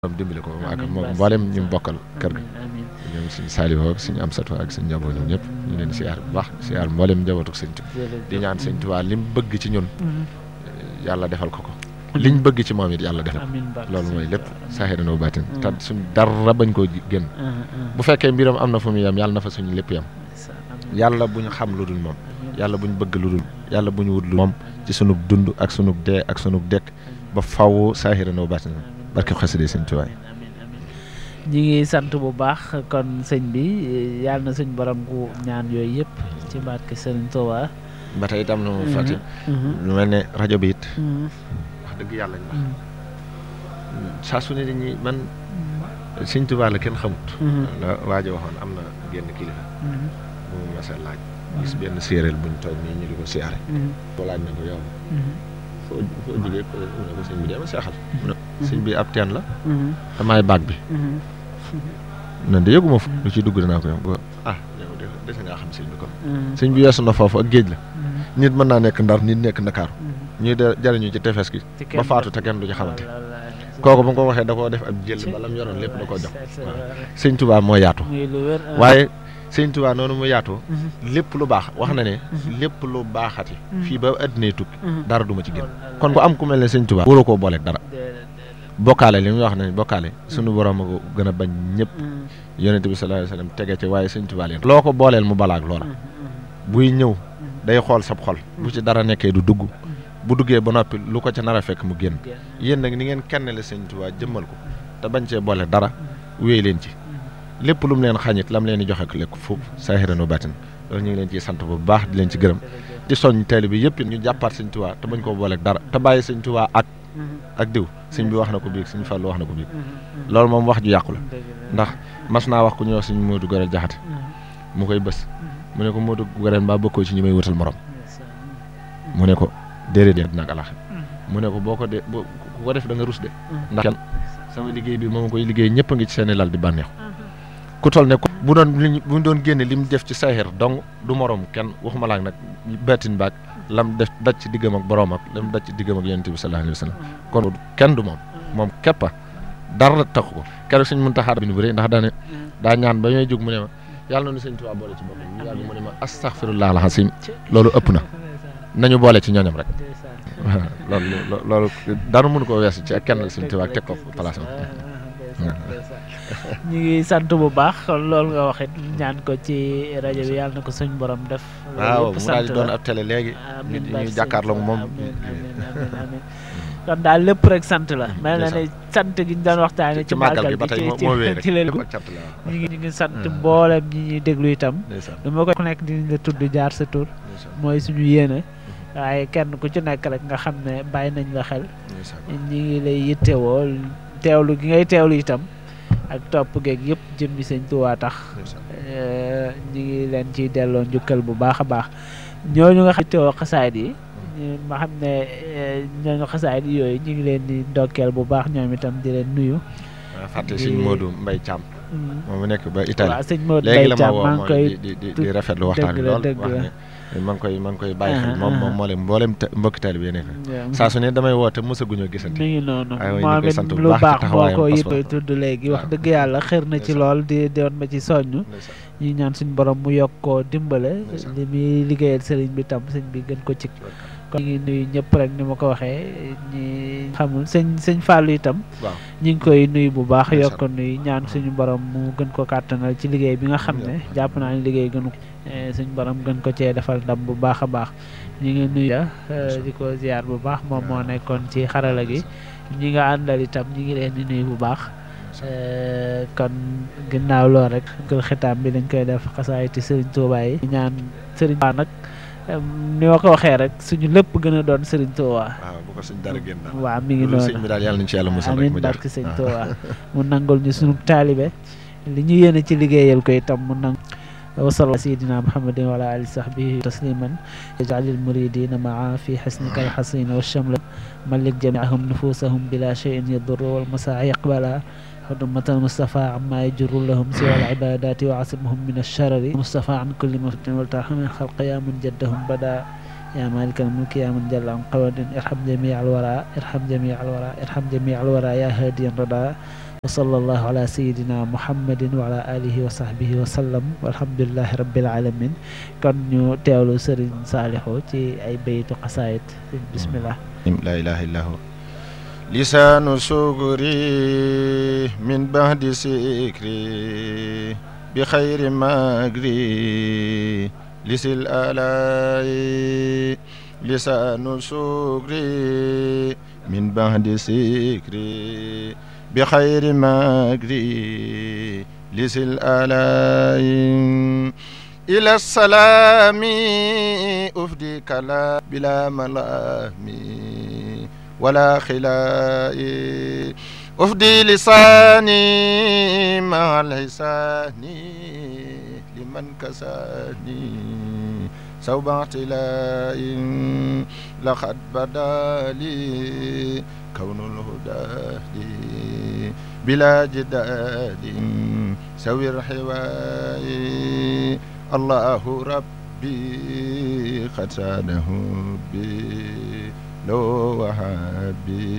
am dimbali ko ak amiin moom Baas mboolem ñu bokkal kër gi amiin ñoom suñu Saliou ak suñu Amsatou ak suñu njaboot ñoom ñëpp ñu leen siyaar bu baax siyaar mboolem njabootu sëñ Tuubaa di ñaan sëñ Tuubaa li mu bëgg ci ñun yàlla defal ko ko liñ bëgg ci moom it yàlla defal ko amiin Baas loolu mooy lépp saaxiran wa baatin te suñ dara bañ koo génn bu fekkee mbiram am na fu mu yem yàlla na fa suñu lépp yem yàlla bu ñu xam lu dul moom yàlla bu ñu bëgg lu dul yàlla bu ñu wut lu moom ci sunug dund ak sunug dee ak sunug dekk ba faw saaxiran wa baatin barke xasida sëñ Tuubaa ñi ngi sant bu baax kon sëñ bi yàlla na suñ borom gu ñaan yooyu yëpp ci barke Sëriñ Tuubaa ba tey itam na mu fàtte lu mel ne rajo bi it wax dëgg yàlla ñu wax saa su ne dañuy man sëñ Tuubaa la kenn xamut la waajo waxoon am na génn kilifa bu mu masa laaj gis benn séeréel buñ toog nii ñu di ko siyaare ko laaj na ko yow foo foo jógee ko mu ne ko sëñ bi dee ma seexal mu ne sëñ bi ab teen la damaay baag bi nan de yëguma fu lu ci dugg dinaa ko yow ba ah yow de dese ngaa xam sëñ bi kon sëñ bi weesu na foofu ak géej la nit mën naa nekk ndar nit nekk ndakaaru ñuy de jariñu ci tefes gi ba faatu te kenn du ci xamante kooku bu ko waxee da koo def ab jël bala mu yoroon lépp da koo jox waaw sëñ Tuubaa moo yaatu waaye sëñ Tuubaa noonu mu yaatoo lépp lu baax wax na ne lépp lu baaxati fii ba addinay tukki dara du ma ci gën kon ku am ku mel ne sëñ Tuubaa waroo koo booleeg dara bokkaale li muy wax ne bokkaale sunu borom a ko gën a bañ ñëpp yonente bi sallallahu alayhi wasallam tege ci waaye sëñ Tuubaa leen loo ko booleel mu balaag loola buy ñëw day xool sab xol bu ci dara nekkee du dugg bu duggee ba noppi lu ko ca nar a fekk mu génn yéen nag ni ngeen kennale sëñ Tuubaa jëmmal ko te bañ cee boole dara wéy leen ci lépp lu mu leen xañit lam leen di joxe ko lekk foofu saahiran wa baatin loolu ñu ngi leen ciy sant bu baax di leen ci gërëm di soñ teel bi yëpp ñu jàppaat sëñ Tuubaa te bañ koo booleeg dara te bàyyi sëñ Tuubaa ak ak diw sëñ bi wax na ko biig sëñ Fallu wax na ko biig loolu moom wax ju yàqu la ndax mas naa wax ku ñuy wax sëñ Moodu Gorel Jaxate mu koy bës mu ne ko Moodu Gorel mbaa bokkoo ci ñi may wutal morom mu ne ko déedéet dina ak alax mu ne ko boo ko de boo ku ko def da nga rus de ndax kenn sama liggéey bi moom koy liggéey ñëpp a ngi ci seeni lal di bànneexu ku toll ne bu doon li bu doon génne li mu def ci saaxir donc du morom kenn waxuma laak nag baatin baag lam def daj ci diggam ak borom ak lam daj ci diggam ak yonent bi sallallahu alayhi wa sallam kon kenn du moom moom képp dara taxu ko keroog suñ mën taxaar bi nu bëri ndax daane daa ñaan ba ñooy jóg mu ne ma yàlla na nu sëñ Tuubaa boole ci boppam ñu yàgg mu ne ma astaghfirullah alazim loolu ëpp na nañu boole ci ñooñam rek waaw loolu loolu dara mënu ko weesu ci ak kenn sëñ Tuubaa teg ko place am ñu ngi sant bu baax kon loolu nga waxit ñaan ko ci rajo bi yàlla na ko suñ borom def. waaw mu daal di doon ab télé léegi. nit ñuy jàkkaarloog moom. kon daal lépp rek sant la. mel na ne sant gi ñu doon waxtaanee. ci màggal gi ba tey moo wéy rek ci leen ñu ngi ñu ngi sant mboolem ñi ñuy déglu itam. du ma ko ku nekk dinañ la tudd jaar sa tur. mooy suñu yéene. waaye kenn ku ci nekk rek nga xam ne bàyyi nañ la xel. ñi ngi lay yittewoo teewlu gi ngay teewlu itam. ak topp geeg yëpp jëmmi sëñ Tuubaa tax ñu ngi leen ciy delloo njukkal bu baax a baax ñooñu nga xam ne teewoo xasaayid yi ma xam ne ñooñu xasaayid yooyu ñu ngi leen di ndokkeel bu baax ñoom itam di leen nuyu. fàtte sëñ Modou Mbaye Thiam. moom mu nekk ba Italie waaw sëñ Modou léegi Mbaye la ma Thiam woo maa ngi koy di di di rafetlu waxtaan bi lool wax ne maa ngi koy maa ngi koy bàyyi xel moom moom moo leen mboolem mbokki taalibe yi nekk saa su ne damay woote mosaguñoo gisante mi ngi noonu waaye ñu moom koy it sant bu lu baax baax ci boo taxawaayam ko pas-pas. yëpp tudd léegi wax dëgg yàlla xër na ci lool di doon ma ci soññ ñi ñaan suñ borom mu yokk koo dimbale Ndeysaan. li muy liggéeyal sëriñ bi tam sëñ bi gën ko ci kon ñu ngi nuyu ñëpp rek ni ma ko waxee ñi xamul sëñ sëñ Fallou itam waaw ñu ngi koy nuyu bu baax Ndeysaan. yokk nuyu ñaan suñu borom mu gën ko kàttanal ci liggéey bi nga xam ne jàpp naa ne liggéey gënu suñu borom gën ko cee defal ndam bu baax a baax ñu ngi nuyu di ko ziar bu baax moom moo nekkoon ci xarala gi ñi nga àndal itam ñi ngi leen di nuyu bu baax kon ginnaaw lool rek gël xitaam bi dañ koy def xasaayiti sëriñ Tuubaa yi ñaan sëriñ Tuubaa nag ni ma ko waxee rek suñu lépp gën a doon sëriñ Tuubaa waaw bu ko suñ dara génn daal waaw mi ngi loolu sëñ noonu bi daal yàlla nañ ci yàlla musal rek amiin mu jar barke sëñ Tuubaa mu nangul ñu sunu taalibe li ñu yéene ci liggéeyal ko itam mu nang wasal sayidina muhammadin wa ala ali sahbihi tasliman yaj'alil muridina maa fi xasnika alxasin wa shamla malik jamiahum nufusahum bila cheyin yadurru wal masaa yaqbala حرمة المصطفى عما يجر لهم سوى العبادات وعصمهم من الشرر المصطفى عن كل مفتن والترحم من خلق يا من جدهم بدا يا مالك الملك يا من جل عن قواد ارحم جميع الورى ارحم جميع الورى ارحم جميع الورى يا هادي الردى wa sallallahu ala sayidina muhammadin wa ala alihi wa sahbihi wa sallam walhamdulilahi rabbil alamin kon ñu teewlu sëriñ Saalixu ci ay baytu xasaayit bismillah la ilaha illa hu lisaanu sugri min bahdi sikri bi xayri magri lisil alay lisaanu sugri min bahdi sikri bi xayri magri lisil alay ila salaami ufdi kala bila malami ولا خلائي أفدي لساني مع الحسان لمن كساني صوب اعتلاء لقد بدا لي كون الهدى لي بلا جدال سوي الحواي الله ربي قد سانه بي لو وهابي